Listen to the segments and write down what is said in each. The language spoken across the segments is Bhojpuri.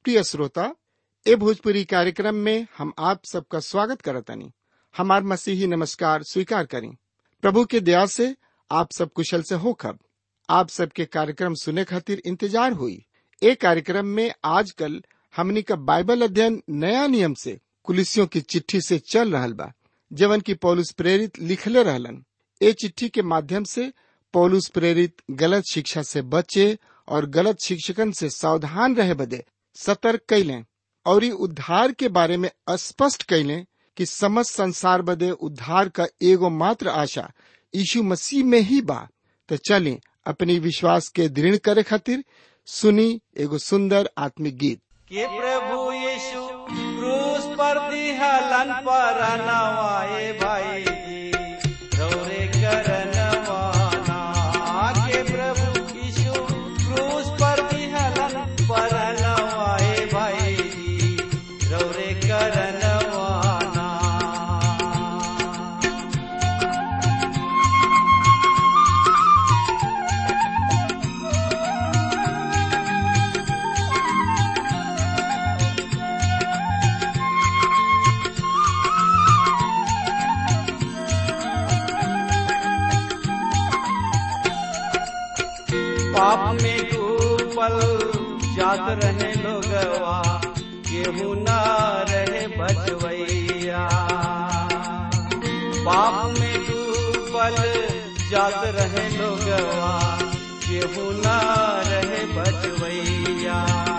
प्रिय श्रोता ए भोजपुरी कार्यक्रम में हम आप सबका स्वागत करतनी हमार मसीही नमस्कार स्वीकार करें प्रभु के दया से आप सब कुशल से हो खब आप सबके कार्यक्रम सुने खातिर इंतजार हुई ए कार्यक्रम में आजकल हमनी का बाइबल अध्ययन नया नियम से कुलिसियों की चिट्ठी से चल रहल बा जवन की पौलुस प्रेरित लिखले रहलन ए चिट्ठी के माध्यम से पौलुस प्रेरित गलत शिक्षा से बचे और गलत शिक्षकन से सावधान रहे बदे सतर्क कैलें और ई उद्धार के बारे में स्पष्ट कैलें कि समस्त संसार बदे उद्धार का एगो मात्र आशा यीशु मसीह में ही बा तो चलें अपनी विश्वास के दृढ़ करे खातिर सुनी एगो सुंदर आत्मिक गीत कि प्रभु यीशु क्रूस पर दिहलन पर नवाए भाई रौरे करनवाना के प्रभु यीशु क्रूस पर दिहलन पर नवाए भाई रौरे करनवाना पाप में डूबल जात रहे लोगवा केहू न रहे बचवैया पाप में डूबल जात रहे लोगवा केहू न रहे बचवैया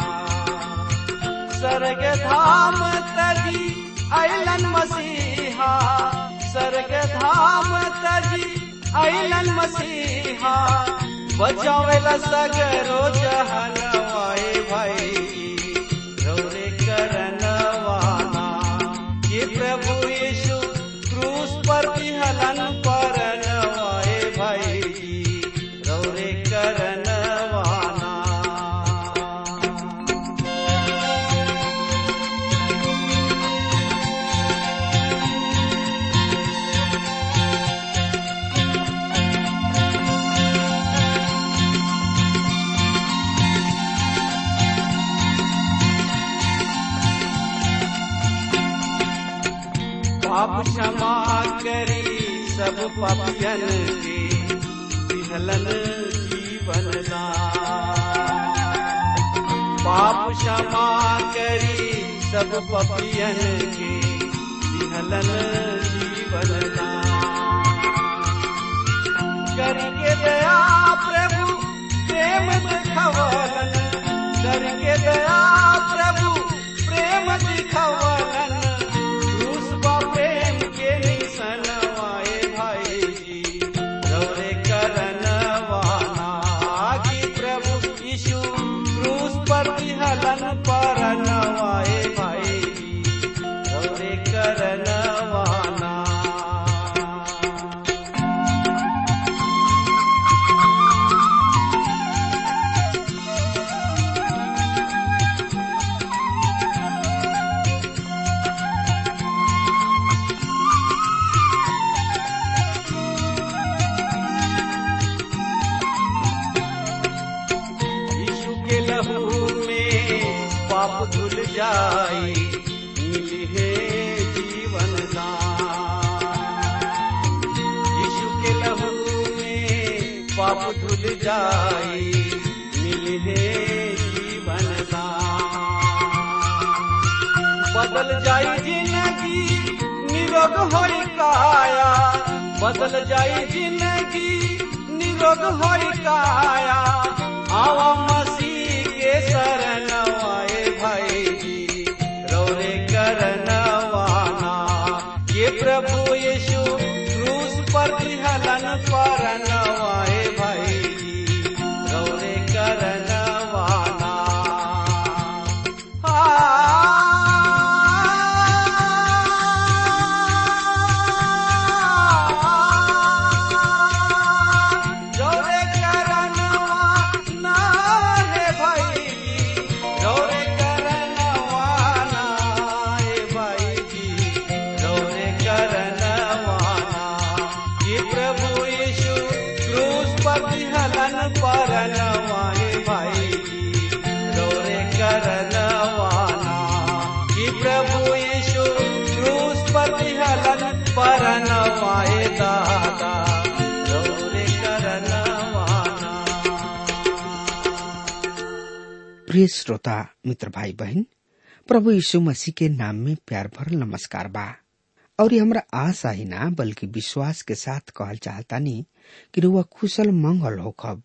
स्वर्ग धाम तजी अलन मसीहा स्वर्ग धाम तजी अलन मसीहा बचावेला सगरो जहनवाए भाई रौरे करनवाना ये प्रभु यीशु क्रूस पर हलन पर नवाए भाई रौरे करनवाना पाप क्षमा करी सब पापियन के विहलन जीवन दान पाप क्षमा करी सब पापियन के विहलन जीवन दान करके दया प्रभु प्रेम दिखवलन करके दया प्रभु प्रेम दिखवलन क्रूस बा प्रेम के निसनवाए भाई जी रौरे करनवाना कि प्रभु यीशु क्रूस पर विहलन पर नवाए भाई जी रौरे करनवाना यीशु के लहू में पाप धुल जाई मिली है जीवन दान यीशु के लहू में पाप धुल जाई मिली है जीवन दान बदल जाई जिंदगी निरोग होई काया बदल जाई जिंदगी निरोग होई काया आवा मसीह के शरण आए भाई जी रौरे करनवाना ये प्रभु यीशु क्रूस पर हलन पर नवाए भाई जी रौरे करनवाना रौरे करनवाना हे भाई प्रिय श्रोता मित्र भाई बहन प्रभु यीशु मसीह के नाम में प्यार भरल नमस्कार बा और ये हमरा आशा ही ना बल्कि विश्वास के साथ कहल चाहतानी कि रुआ कुशल मंगल होखब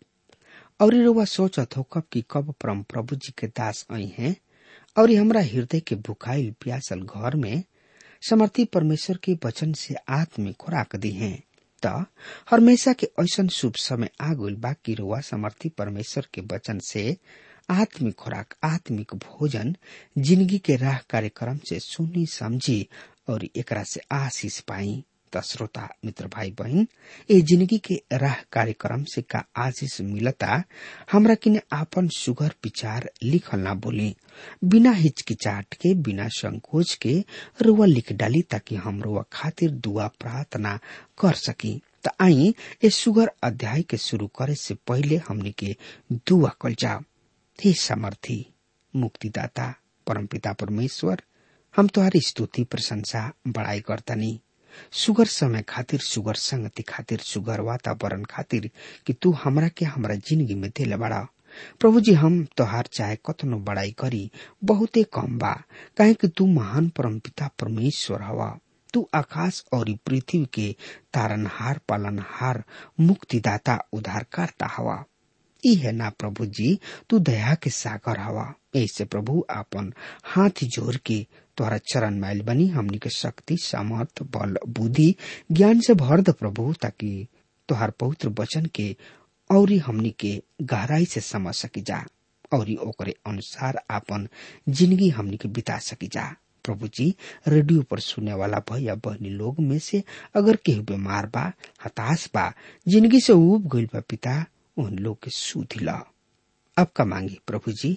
और ये रुआ सोचत होखब कि कब परम प्रभु जी के दास आई हैं और ये हमरा हृदय के भुखाइल प्यासल घर में समर्थी परमेश्वर के वचन से आत्मिक खुराक दी हैं त हमेशा के ऐसन शुभ समय आ गइल बा कि रुआ समर्थी परमेश्वर के वचन से आत्मिक खुराक आत्मिक भोजन जिंदगी के राह कार्यक्रम से सुनी समझी और एकरा से आशीष पाई त श्रोता मित्र भाई बहन ए जिंदगी के राह कार्यक्रम से का आशीष मिलता हमरा किने आपन सुगर विचार लिखल ना बोली बिना हिचकिचाट के बिना संकोच के रुआ लिख डाली ताकि हम रुआ खातिर दुआ प्रार्थना कर सकी त आई ए सुगर अध्याय के शुरू करे से पहले हमने के दुआ कल जाओ हे समर्थी मुक्तिदाता परमपिता परमेश्वर हम तुम्हारी स्तुति प्रशंसा बड़ाई करतनी सुगर समय खातिर सुगर संगति खातिर सुगर वातावरण खातिर कि तू हमरा के हमरा जिंदगी में दिले बड़ा प्रभु जी हम तोहार चाहे कतनो बड़ाई करी बहुते कम बा काहे कि तू महान परमपिता परमेश्वर हवा तू आकाश और पृथ्वी के तारनहार पालनहार मुक्तिदाता उद्धारकर्ता हवा ई है ना प्रभु जी तू दया के सागर हवा ऐसे प्रभु आपन हाथ जोड़ के तोहरा चरण मैल बनी हमनी के शक्ति सामर्थ बल बुद्धि ज्ञान से भर द प्रभु ताकि तोहार पवित्र वचन के और हमनी के गहराई से समझ सकी जा और ओकरे अनुसार आपन जिंदगी हमनी के बिता सकी जा प्रभु जी रेडियो पर सुने वाला भैया बहनी लोग में से अगर केहू बीमार बा हताश बा जिंदगी से उब गइल बा पिता उन लोग के सुधी ला अब का मांगी प्रभु जी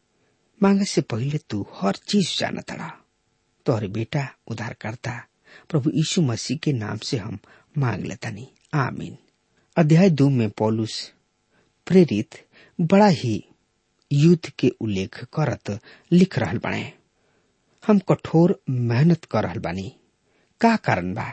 मांगे से पहले तू हर चीज जाना तड़ा तोहरे बेटा उधार करता प्रभु यीशु मसीह के नाम से हम मांग लेतनी आमीन अध्याय दो में पौलुस प्रेरित बड़ा ही युद्ध के उल्लेख करत लिख रहल बने हम कठोर मेहनत कर रहल बानी का कारण बा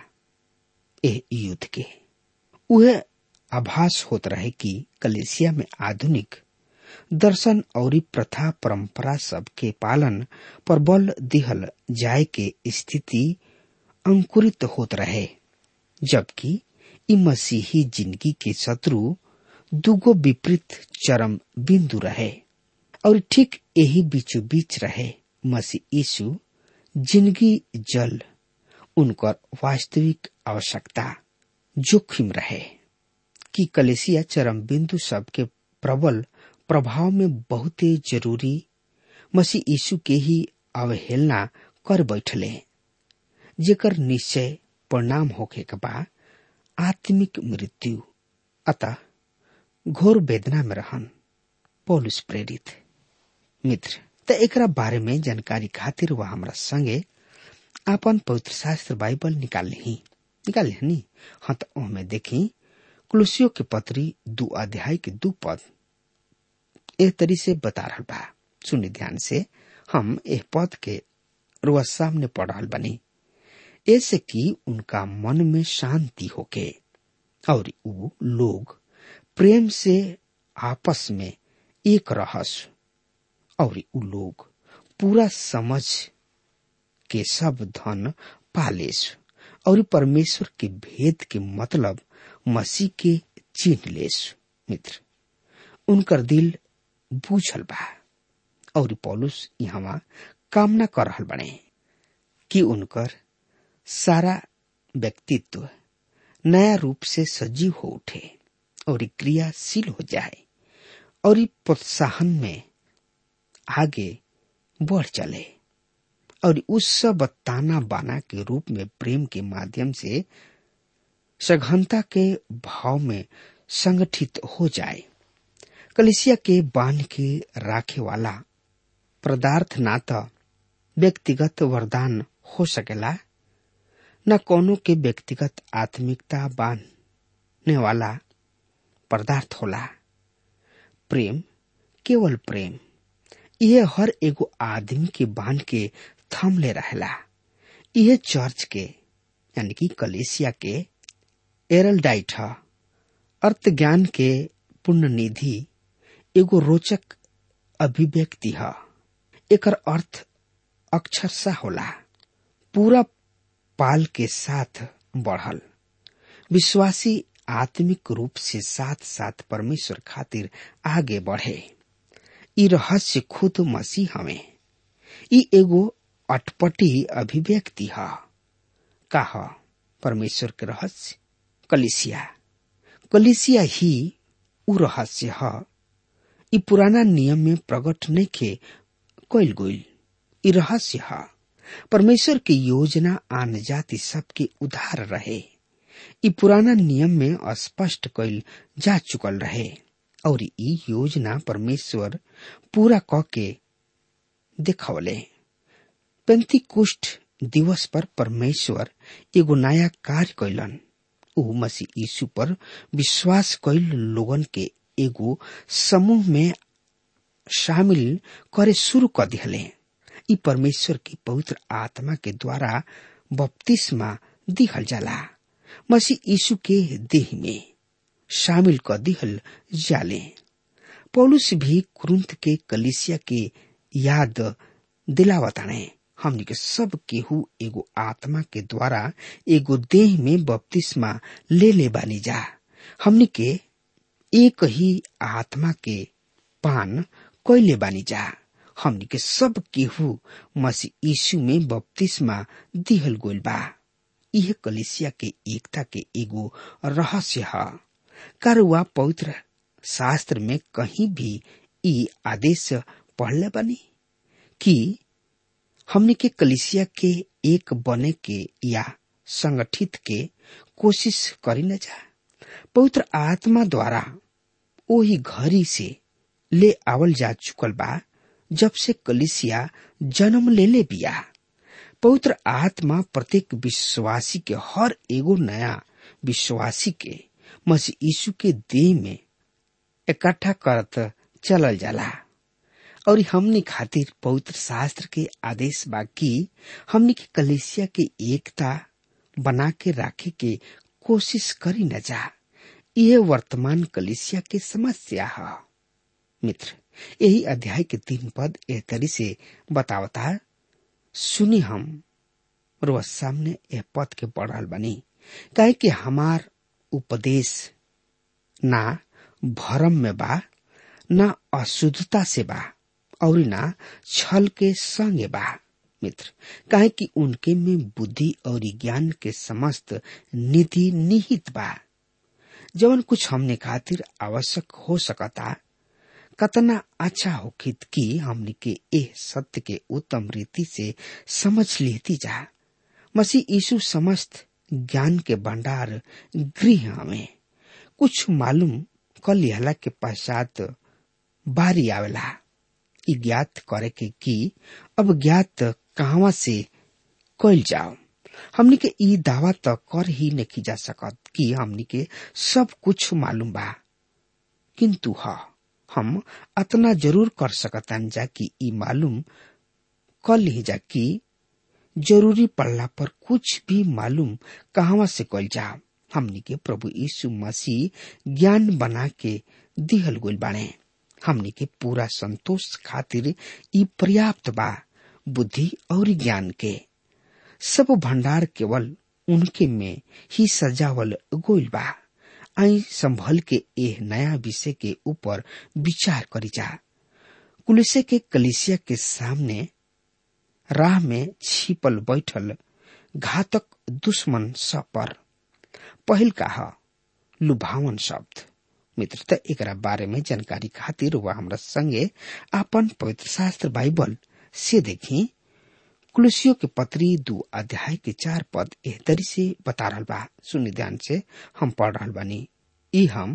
ए युद्ध के उहे आभास होत रहे कि कलेसिया में आधुनिक दर्शन और प्रथा परंपरा सब के पालन पर बल दिहल जाय के स्थिति अंकुरित होत रहे जबकि इ मसीही जिंदगी के शत्रु दुगो विपरीत चरम बिंदु रहे और ठीक यही बीचों बीच रहे मसीह यीशु जिंदगी जल उनकर वास्तविक आवश्यकता जोखिम रहे कि कलेसिया चरम बिंदु सबके प्रबल प्रभाव में बहुते जरूरी मसीह यीशु के ही अवहेलना कर बैठले जेकर निश्चय परिणाम होखे के बा आत्मिक मृत्यु अतः घोर वेदना में रहन पौलुस प्रेरित मित्र त एकरा बारे में जानकारी खातिर वह हमरा संगे आपन पवित्र शास्त्र बाइबल निकाल ली निकाल ली हाँ तो ओहमे देखी कुलसियों के पत्री दू अध्याय के दू पद एक तरी से बता रहा बा सुनि ध्यान से हम एह पद के रुआ सामने पढ़ रहा बनी ऐसे कि उनका मन में शांति होके और उ लोग प्रेम से आपस में एक रहस और उ लोग पूरा समझ के सब धन पालेस और परमेश्वर के भेद के मतलब मसीह के चिन्ह लेस मित्र उनकर दिल बूझल बा और पौलुस यहाँ कामना कर रहल बने कि उनकर सारा व्यक्तित्व नया रूप से सजीव हो उठे और क्रियाशील हो जाए और प्रोत्साहन में आगे बढ़ चले और उस सब ताना बाना के रूप में प्रेम के माध्यम से सघनता के भाव में संगठित हो जाए कलिसिया के बांध के राखे वाला पदार्थ ना तो व्यक्तिगत वरदान हो सकेला न कोनो के व्यक्तिगत आत्मिकता बांधने वाला पदार्थ होला प्रेम केवल प्रेम यह हर एगो आदमी के बांध के थम ले रहेला यह चर्च के यानी कि कलेसिया के एरलडाइट ह अर्थ ज्ञान के पुण्य निधि एगो रोचक अभिव्यक्ति है एकर अर्थ अक्षरशा होला पूरा पाल के साथ बढ़ल विश्वासी आत्मिक रूप से साथ साथ परमेश्वर खातिर आगे बढ़े ई रहस्य खुद मसीह हमें ई एगो अटपटी अभिव्यक्ति है का ह परमेश्वर के रहस्य कलिसिया कलिसिया ही उ रहस्य है ई पुराना नियम में प्रकट नहीं खे कैल गईल ई रहस्य है परमेश्वर की योजना आन जाति सबके उधार रहे ई पुराना नियम में स्पष्ट कैल जा चुकल रहे और ई योजना परमेश्वर पूरा क के देखवले पेंती कुष्ठ दिवस पर परमेश्वर एगो नया कार्य कैलन ऊ मसीह यीशु पर विश्वास कैल लोगन के एगो समूह में शामिल करे शुरू कर दिहले ई परमेश्वर की पवित्र आत्मा के द्वारा बपतिस्मा दिहल जाला मसीह यीशु के देह में शामिल कर दिहल जाले पौलुस भी कुरुंत के कलिसिया के याद दिलावताने हमनी के सब केहू एगो आत्मा के द्वारा एगो देह में बपतिस्मा ले ले बानी जा हमनी के एक ही आत्मा के पान कैले बानी जा हमनी के सब केहू मसीह यीशु में बपतिस्मा दिहल गोल बा यह कलिसिया के एकता के एगो रहस्य है कारुआ पवित्र शास्त्र में कहीं भी ई आदेश पढ़ले बनी कि हमने के कलिसिया के एक बने के या संगठित के कोशिश करी न जा पवित्र आत्मा द्वारा वही घड़ी से ले आवल जा चुकल बा जब से कलिसिया जन्म ले ले बिया पवित्र आत्मा प्रत्येक विश्वासी के हर एगो नया विश्वासी के मसीह यीशु के देह में इकट्ठा करत चलल जाला और हमने खातिर पवित्र शास्त्र के आदेश बा कि हमने के कलेसिया के एकता बना के राखे के कोशिश करी न जा यह वर्तमान कलिसिया के समस्या है मित्र यही अध्याय के तीन पद एह तरी से बतावता सुनी हम रोज सामने यह पद के पढ़ल बनी काहे कि हमार उपदेश ना भरम में बा ना अशुद्धता से बा और ना छल के संगे बा मित्र काहे कि उनके में बुद्धि और ज्ञान के समस्त निधि निहित बा जवन कुछ हमने खातिर आवश्यक हो सकता कतना अच्छा होखित कि हमने के एह सत्य के उत्तम रीति से समझ लेती जा मसीह यीशु समस्त ज्ञान के भंडार गृह हमें कुछ मालूम कर लिहला के पश्चात बारी आवेला ई ज्ञात करे के कि अब ज्ञात कहवा से कैल जाओ हमनी के ई दावा तो कर ही नहीं जा सकत कि हमनी के सब कुछ मालूम बा किंतु हा हम अतना जरूर कर सकतान जा कि ई मालूम कर ली जा कि जरूरी पड़ला पर कुछ भी मालूम कहवा से कल जा हमनी के प्रभु यीशु मसीह ज्ञान बना के दिहल गोल बाणे हमनी के पूरा संतोष खातिर ई पर्याप्त बा बुद्धि और ज्ञान के सब भंडार केवल उनके में ही सजावल गोल बा आई संभल के एह नया विषय के ऊपर विचार करी जा कुलिसे के कलिसिया के सामने राह में छिपल बैठल घातक दुश्मन सब पर पहिल का लुभावन शब्द मित्र त एकरा बारे में जानकारी खातिर वह हमरा संगे आपन पवित्र शास्त्र बाइबल से देखी कुलसियों के पत्री दो अध्याय के चार पद एह तरी से बता रहल बा सुनि ध्यान से हम पढ़ रहल बानी ई हम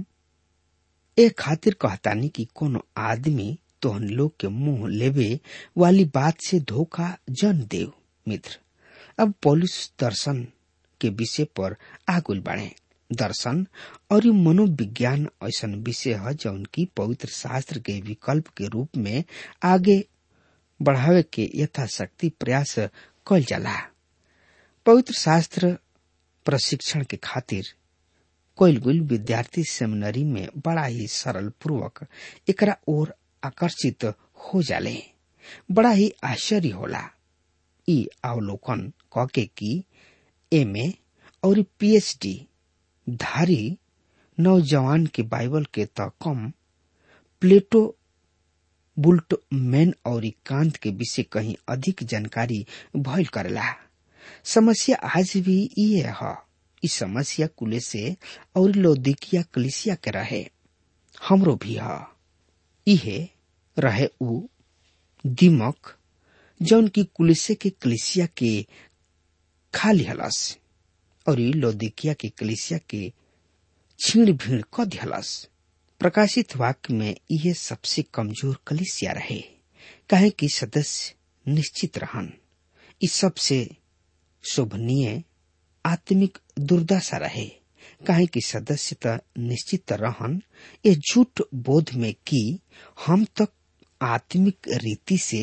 ए खातिर कहतानी कि कोनो आदमी तोहन लोग के मुंह लेवे वाली बात से धोखा जन देव मित्र अब पौलुस दर्शन के विषय पर आगुल बढ़े दर्शन और ये मनोविज्ञान ऐसा विषय है जौन की पवित्र शास्त्र के विकल्प के रूप में आगे बढ़ावे के यथाशक्ति प्रयास कल जाला पवित्र शास्त्र प्रशिक्षण के खातिर कोयल गुल विद्यार्थी सेमिनरी में बड़ा ही सरल पूर्वक एकरा ओर आकर्षित हो जाले बड़ा ही आश्चर्य होला ई अवलोकन कके की एमए और पीएचडी धारी नौजवान के बाइबल के त कम प्लेटो बुल्ट मैन और कांत के विषय कहीं अधिक जानकारी भइल करेला समस्या आज भी ये है इस समस्या कुले से और लौदिकिया कलिसिया के रहे हमरो भी है इहे रहे उ दिमक जौन की कुलिसे के कलिसिया के खाली हलस और लौदिकिया के कलिसिया के छीण भीड़ क दिहलस प्रकाशित वाक्य में यह सबसे कमजोर कलिसिया रहे काहे कि सदस्य निश्चित रहन इस सबसे शोभनीय आत्मिक दुर्दशा रहे काहे कि सदस्य त निश्चित रहन ये झूठ बोध में कि हम तक आत्मिक रीति से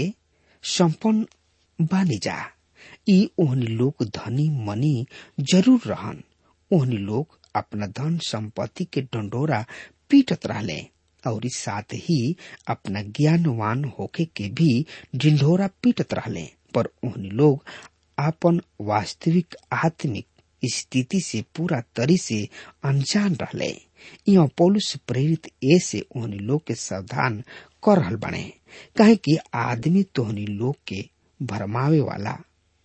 संपन्न बानी जा ई ओहनी लोग धनी मनी जरूर रहन ओहनी लोग अपना धन संपत्ति के डंडोरा पीटत रहले और साथ ही अपना ज्ञानवान होके के भी ढिंढोरा पीटत रहले पर उन्हीं लोग अपन वास्तविक आत्मिक स्थिति से पूरा तरी से अनजान रहले यहाँ पौलुस प्रेरित ए से उन्हीं लोग के सावधान कर रहल बने कहे कि आदमी तोहनी लोग के भरमावे वाला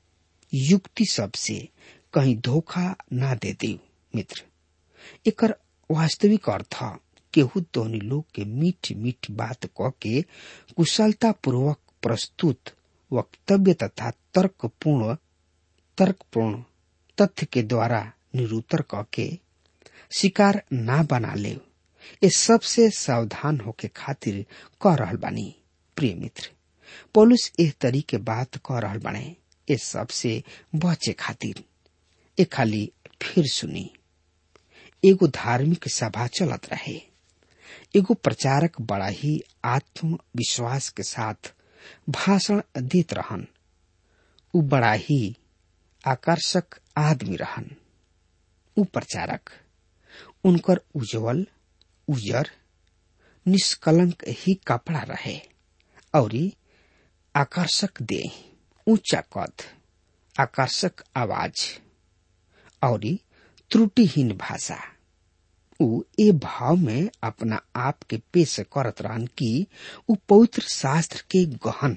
युक्ति सबसे कहीं धोखा ना दे दी मित्र एकर वास्तविक अर्थ केहू तोहनी लोग के मीठ मीठ बात क के कुशलता पूर्वक प्रस्तुत वक्तव्य तथा तर्कपूर्ण तर्कपूर्ण तथ्य के द्वारा निरूतर क के शिकार ना बना ले ये सबसे सावधान होके खातिर कह रहल बानी प्रिय मित्र पोलिस एह तरी के बात कह रहल बाने ये सबसे बचे खातिर ए खाली फिर सुनी एगो धार्मिक सभा चलत रहे एगो प्रचारक बड़ा ही आत्मविश्वास के साथ भाषण देत रहन उ बड़ा ही आकर्षक आदमी रहन उ प्रचारक उनकर उज्जवल उजर निष्कलंक ही कपड़ा रहे और आकर्षक देह ऊंचा कद आकर्षक आवाज और त्रुटिहीन भाषा उ ए भाव में अपना आप के पेश करत रहन कि उ पवित्र शास्त्र के गहन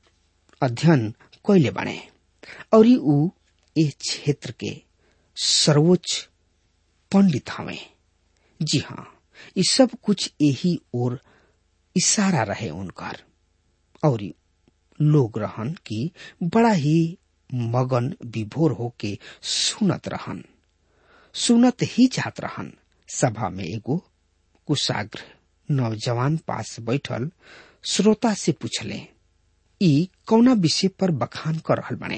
अध्ययन कैले बने और उ ए क्षेत्र के सर्वोच्च पंडित हवे जी हाँ ये सब कुछ यही और इशारा रहे उनकर और लोग रहन कि बड़ा ही मगन विभोर होके सुनत रहन सुनत ही जात रहन सभा में एगो कुशाग्र नौजवान पास बैठल श्रोता से पूछले ई कौना विषय पर बखान कर रहल बने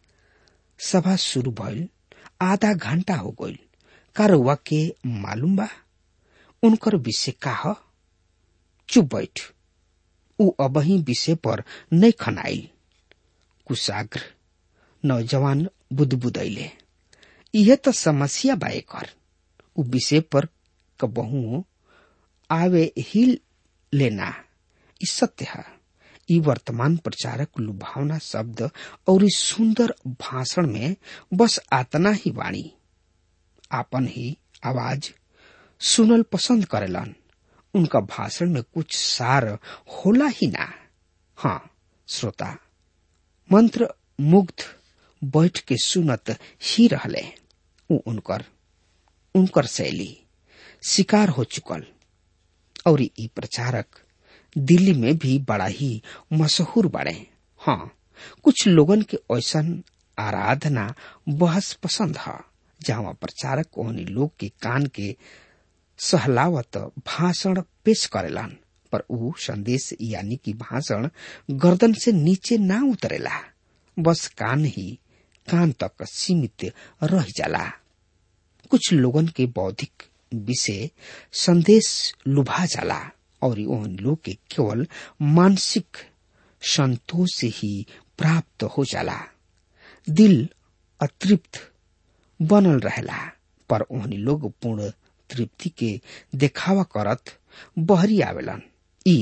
सभा शुरू भइल आधा घंटा हो गइल कारवा के मालूम बा उनकर विषय का ह चुप बैठ उ अबही विषय पर नहीं खनाइल कुशाग्र नौजवान बुदबुदैले यह तो समस्या बा एकर उ विषय पर कबहू आवे ही लेना ई सत्य है ई वर्तमान प्रचारक लुभावना शब्द और इस सुंदर भाषण में बस आतना ही वाणी आपन ही आवाज सुनल पसंद करेलन उनका भाषण में कुछ सार होला ही ना हाँ श्रोता मंत्र मुग्ध बैठ के सुनत ही रहले उ उनकर उनकर शैली शिकार हो चुकल और ई प्रचारक दिल्ली में भी बड़ा ही मशहूर बड़े हाँ कुछ लोगन के ऐसा आराधना बहस पसंद है जहाँ प्रचारक ओहनी लोग के कान के सहलावत भाषण पेश करेलन पर ऊ संदेश यानी कि भाषण गर्दन से नीचे ना उतरेला बस कान ही कान तक सीमित रह जाला कुछ लोगन के बौद्धिक विषय संदेश लुभा जाला और उन लोग के केवल मानसिक संतोष ही प्राप्त हो जाला दिल अतृप्त बनल रहेला पर उन्हीं लोग पूर्ण तृप्ति के देखावा करत बहरी आवेलन ई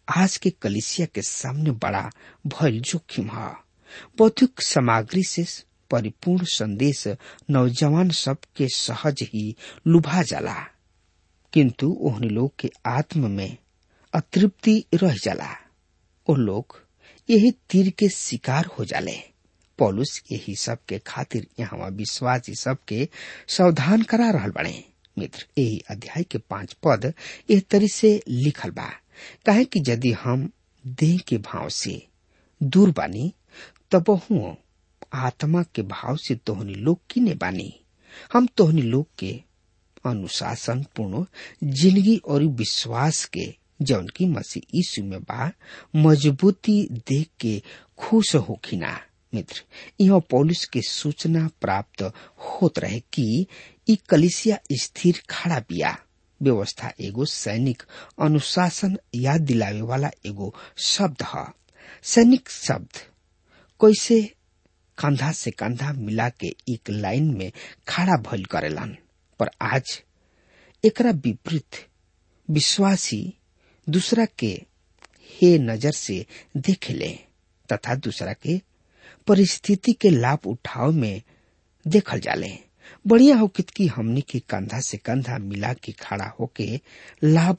आज के कलिसिया के सामने बड़ा भयल जोखिम है बौद्धिक सामग्री से परिपूर्ण संदेश नौजवान सब के सहज ही लुभा जाला किंतु ओहनी लोग के आत्म में अतृप्ति रह जाला ओ लोग यही तीर के शिकार हो जाले पौलुस यही सब के खातिर यहाँ विश्वासी सब के सावधान करा रहल बने मित्र यही अध्याय के पांच पद एह तरी से लिखल बा काहे कि यदि हम देह के भाव से दूर बानी तब हूँ आत्मा के भाव से तोहनी लोग किने बानी हम तोहनी लोग के अनुशासन पूर्ण जिंदगी और विश्वास के जौन की मसीह यीशु में बा मजबूती देख के खुश होखिना मित्र यह पौलुस के सूचना प्राप्त होत रहे कि ई कलिसिया स्थिर खड़ा बिया व्यवस्था एगो सैनिक अनुशासन याद दिलावे वाला एगो शब्द है सैनिक शब्द कैसे कंधा से कंधा मिला के एक लाइन में खड़ा भइल करेलन पर आज एकरा विपरीत विश्वासी दूसरा के हे नजर से देख ले तथा दूसरा के परिस्थिति के लाभ उठाव में देखल जाले बढ़िया हो कि हमनी के कंधा से कंधा मिला के खड़ा होके लाभ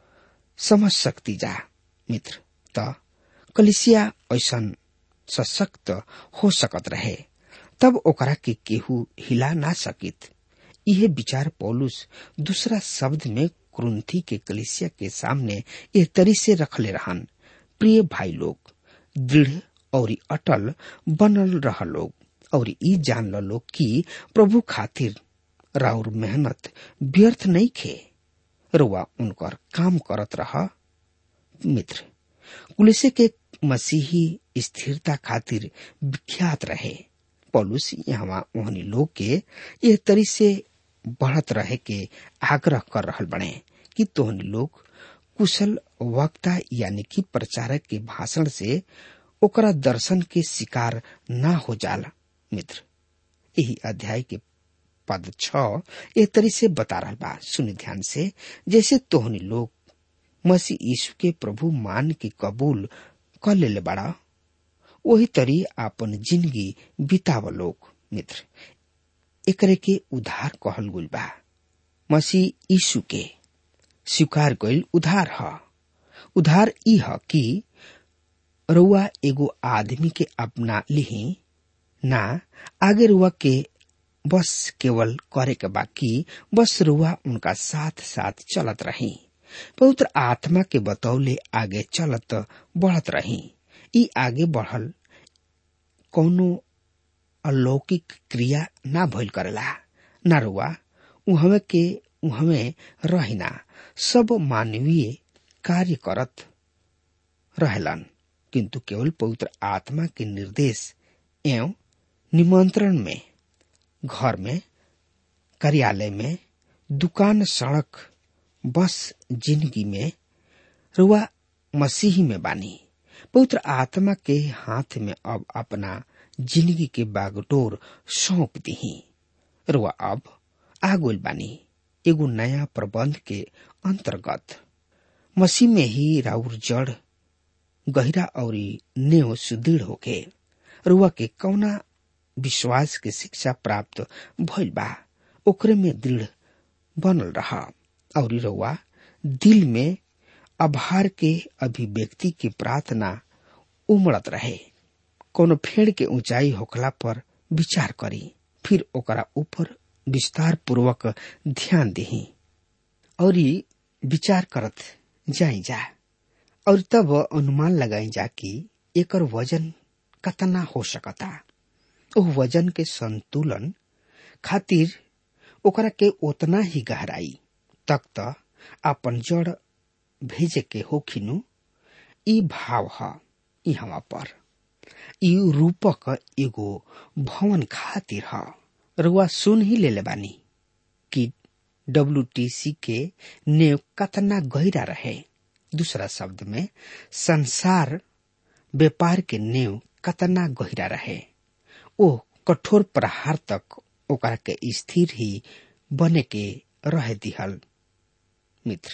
समझ सकती जा मित्र त कलिसिया ऐसन सशक्त हो सकत रहे तब ओकरा के केहू हिला ना सकित यह विचार पौलुस दूसरा शब्द में क्रुंथी के कलिसिया के सामने यह तरी से रखले रहन प्रिय भाई लोग दृढ़ और अटल बनल रह लोग और ई जान ल लोग कि प्रभु खातिर राउर मेहनत व्यर्थ नहीं खे रुआ उनकर काम करत रह मित्र कुलिसे के मसीही स्थिरता खातिर विख्यात रहे पौलुस यहाँ ओहनी लोग के यह तरी से बढ़त रहे के आग्रह कर रहल बने कि तोहनी लोग कुशल वक्ता यानी कि प्रचारक के भाषण से ओकरा दर्शन के शिकार ना हो जाला मित्र यही अध्याय के पद छ ए तरी से बता रहा बा सुनि ध्यान से जैसे तोहनी लोग मसीह यीशु के प्रभु मान के कबूल कर ले बड़ा वही तरी आपन जिंदगी बिताव लोग मित्र एकरे के उधार कहल गुल बा मसीह यीशु के स्वीकार गईल उधार ह उधार ई ह कि रुआ एगो आदमी के अपना लिही ना आगे रुआ के बस केवल करे के बाकी बस रुआ उनका साथ साथ चलत रही पवित्र आत्मा के बतौले आगे चलत बढ़त रही ई आगे बढ़ल कौनो अलौकिक क्रिया ना भइल करेला ना रुआ उहमे के उहमे रहिना सब मानवीय कार्य करत रहलन किंतु केवल पवित्र आत्मा के निर्देश एवं निमंत्रण में घर में कार्यालय में दुकान सड़क बस जिंदगी में रुआ मसीही में बानी पवित्र आत्मा के हाथ में अब अपना जिंदगी के बागडोर सौंप दी रुआ अब आगोल बानी एगो नया प्रबंध के अंतर्गत मसीह में ही राउर जड़ गहरा और नेव सुदृढ़ होके रुआ के कौना विश्वास के शिक्षा प्राप्त भइल बा ओकरे में दृढ़ बनल रहा और रुआ दिल में आभार के अभिव्यक्ति की प्रार्थना उमड़त रहे कोनो फेड़ के ऊंचाई होखला पर विचार करी फिर ओकरा ऊपर विस्तार पूर्वक ध्यान दही और विचार करत जाई जा और तब अनुमान लगाई जा कि एकर वजन कतना हो सकता ओ वजन के संतुलन खातिर ओकरा के उतना ही गहराई तक त अपन जड़ भेजे के होखिनु ई भाव ह ई हवा पर ई रूपक एगो भवन खातिर ह रुआ सुन ही ले बानी कि डब्ल्यूटीसी के नेव कतना गहरा रहे दूसरा शब्द में संसार व्यापार के नेव कतना गहरा रहे ओ कठोर प्रहार तक ओकरा के स्थिर ही बने के रह दिहल मित्र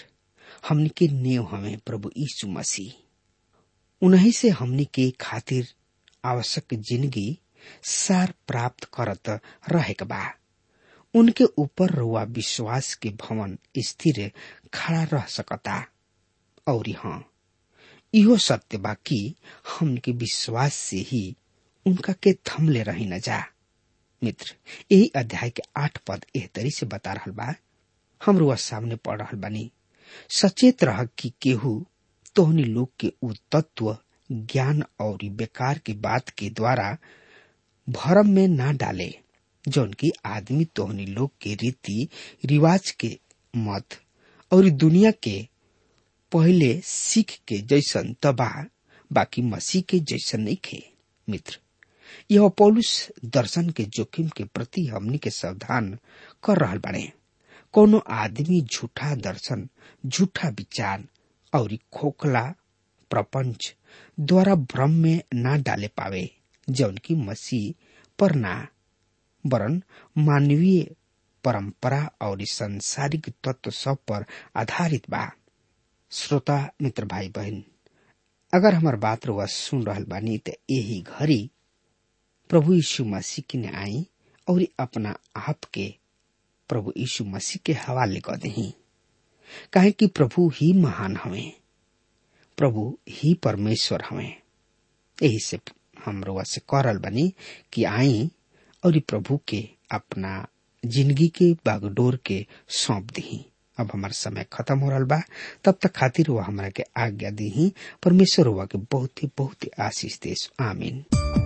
हमनी के नेव हमें प्रभु यीशु मसीह उन्हीं से हमनी के खातिर आवश्यक जिंदगी सार प्राप्त करत रहेक बा उनके ऊपर रुआ विश्वास के भवन स्थिर खड़ा रह सकता और हाँ इहो सत्य बा कि हमके विश्वास से ही उनका के थमले रही न जा मित्र यही अध्याय के आठ पद एह तरी से बता रहल बा हम रुआ सामने पढ़ रहल बानी सचेत रह कि केहू तोहनी लोग के उ तत्व ज्ञान और बेकार की बात के द्वारा भरम में ना डाले जौन की आदमी तोहनी लोग के रीति रिवाज के मत और दुनिया के पहले सीख के जैसन तबाह बाकी मसीह के जैसन नहीं खे मित्र यह पौलुस दर्शन के जोखिम के प्रति हमनी के सावधान कर रहल बाड़े कोनो आदमी झूठा दर्शन झूठा विचार और खोखला प्रपंच द्वारा भ्रम में ना डाले पावे जौन की मसीह पर ना वरन मानवीय परंपरा और संसारिक तत्व सब पर आधारित बा श्रोता मित्र भाई बहन अगर हमार बात रुआ सुन रहल बानी तो यही घड़ी प्रभु यीशु मसीह की ने आई और अपना आप के प्रभु यीशु मसीह के हवाले कर दही काहे कि प्रभु ही महान हवे प्रभु ही परमेश्वर हवे यही से हम रुआ से करल बनी कि आई और प्रभु के अपना जिंदगी के बागडोर के सौंप दी अब हमार समय खत्म हो रहा बा तब तक खातिर हुआ हमारा के आज्ञा दी परमेश्वर हुआ के बहुत ही बहुत ही आशीष देश आमीन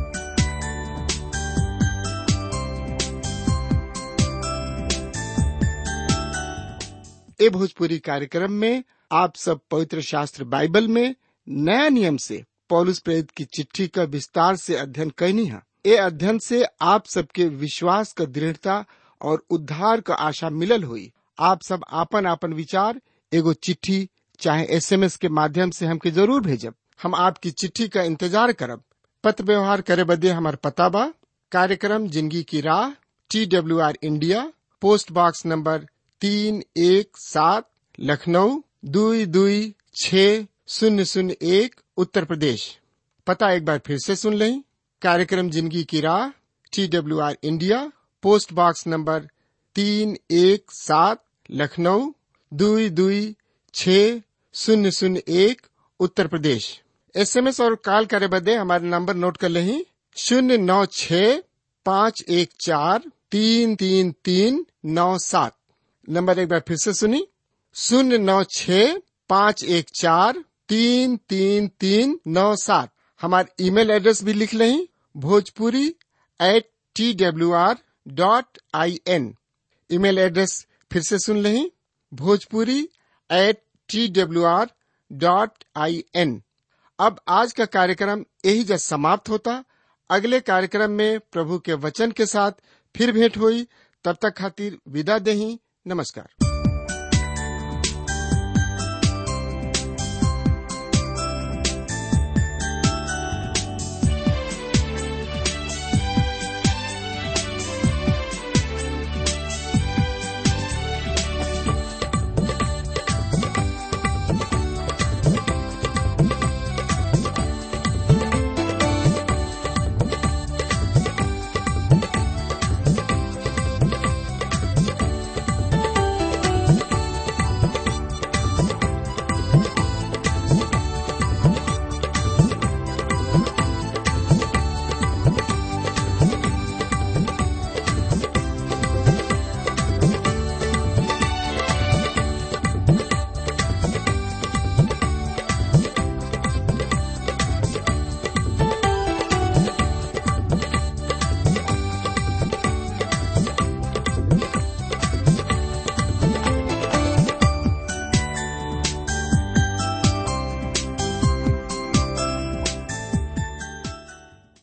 ए भोजपुरी कार्यक्रम में आप सब पवित्र शास्त्र बाइबल में नया नियम से पौलुस प्रेरित की चिट्ठी का विस्तार से अध्ययन करनी है ए अध्ययन से आप सबके विश्वास का दृढ़ता और उद्धार का आशा मिलल हुई आप सब आपन आपन विचार एगो चिट्ठी चाहे एसएमएस के माध्यम से हमके जरूर भेजब हम आपकी चिट्ठी का इंतजार करब पत्र व्यवहार करे बदे हमार पता बा कार्यक्रम जिंदगी की राह T W R India post box number तीन एक सात लखनऊ दुई दुई छ शून्य शून्य एक उत्तर प्रदेश पता एक बार फिर से सुन लें कार्यक्रम जिंदगी की राह T W R India post box number तीन एक सात लखनऊ दुई दुई छ शून्य शून्य एक उत्तर प्रदेश एसएमएस और कॉल करे बदे हमारे नंबर नोट कर लें शून्य नौ छ पाँच एक चार तीन तीन तीन नौ सात नंबर एक बार फिर से सुनी शून्य नौ छ पाँच एक चार तीन तीन तीन नौ सात हमारे ईमेल एड्रेस भी लिख लें Bhojpuri at T W R dot I N email address फिर से सुन लें Bhojpuri at T W R dot I N अब आज का कार्यक्रम यही जब समाप्त होता अगले कार्यक्रम में प्रभु के वचन के साथ फिर भेंट हुई तब तक खातिर विदा दही नमस्कार